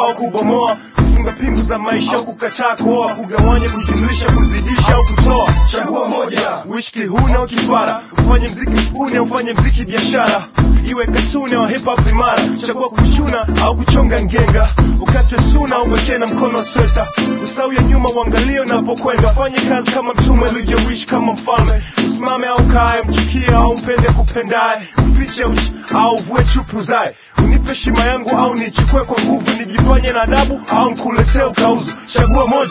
au kubomoa kufunga pingu za maisha au kukataa kuoa kugawanya kujumlisha kuzidisha au kutoa chagua moja wishki huna au kifara ufanye mziki spuni au ufanye mziki biashara iwe katuni au hip hop imara chagua kuchuna au kuchonga ngenga ukatwe suna au wekee na mkono wa sweta usawi ya nyuma uangalie unapokwenda fanye kazi kama mtume ulivyowishi kama mfalme usimame au kae mchukie au mpende kupendaye ufiche uchi au vue chupu zae unipe shima yangu au nichukue kwa nguvu nijifanye na adabu au nkuletee ukauzu chagua moja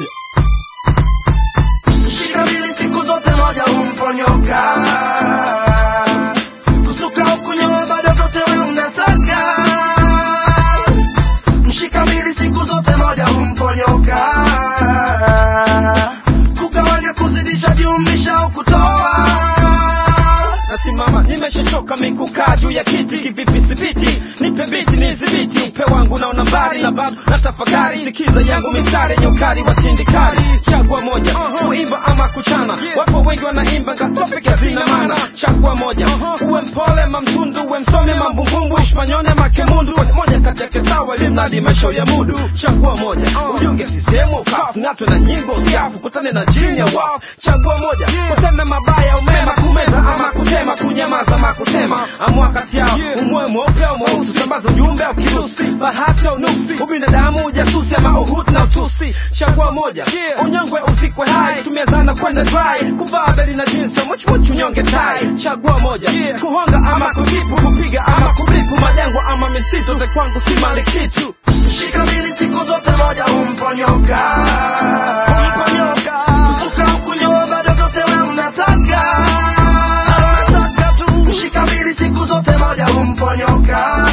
Shika mbili siku zote moja humponyoka kusuka au kunyoa bado vyote we unataka mshika mbili siku zote moja humponyoka kugawanya kuzidisha jumlisha au kutoa nasimama nimeshachoka mikukaa juu ya kiti kivipi sipiti nipe biti nizibiti upe wangu naona mbali na babu na tafakari sikiza yangu mistari yenye ukali wa tindikali chagua moja kuimba ama kuchana wapo wengi wanaimba ngatopike zina maana chagua moja uwe mpole mamtundu uwe msomi mambumbumbu ishmanyone makemundu ni moja kati yake sawa limnadi maisho ya mudu chagua moja ujiunge sisehemu ukafu ng'atwe na nyimbo usiafu kutane na jini ya wafu chagua moja kutana mabaya umema kumeza ama kutema kunyamaza ama kusema amua kati yao umwe mweupe au mweusi sambaza ujumbe au kirusi bahati au nuksi ubinadamu ujasusi ama uhutu na utusi chagua moja unyongwe uzikwe hai tumia zana kwenda dry kuvaa beli na jinsi muchmuchu unyonge tai chagua moja kuhonga ama kujibu kupiga ama kubipu majangwa ama misitu za kwangu si mali kitu Shika mbili siku zote moja humponyoka humponyoka kusuka au kunyoa bado vyote we unataka unataka tu mshika mbili siku zote moja humponyoka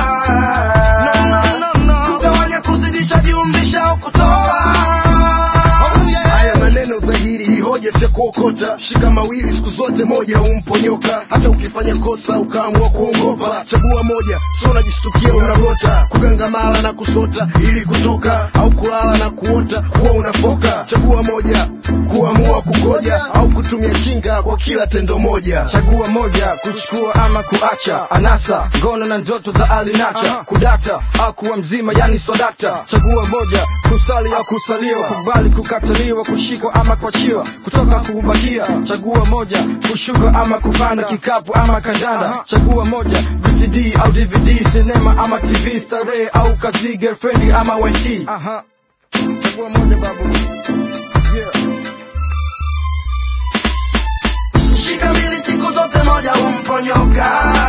kugawanya kuzidisha jumlisha au kutoa haya maneno dhahiri hii hoja sya kuokota shika mawili siku zote moja humponyoka hata ukifanya kosa ukaamua kuongopa chagua moja sio unajistukia unagota kugangamala na kusota ili kutoka au kulala na kuota huwa unafoka chagua moja kuamua kugoja au kutumia kinga kwa kila tendo moja chagua moja kuchukua ama kuacha anasa ngono na ndoto za alinacha kudata au kuwa mzima yani swadakta chagua moja kusali au kusaliwa kubali kukataliwa kushikwa ama kuachiwa kutoka kubakia chagua moja kushuka ama kupanda kikapu ama kandanda chagua moja vcd au dvd sinema ama tv starehe au kazi girlfriend ama yt chagua moja babu yeah. Shika mbili siku zote moja humponyoka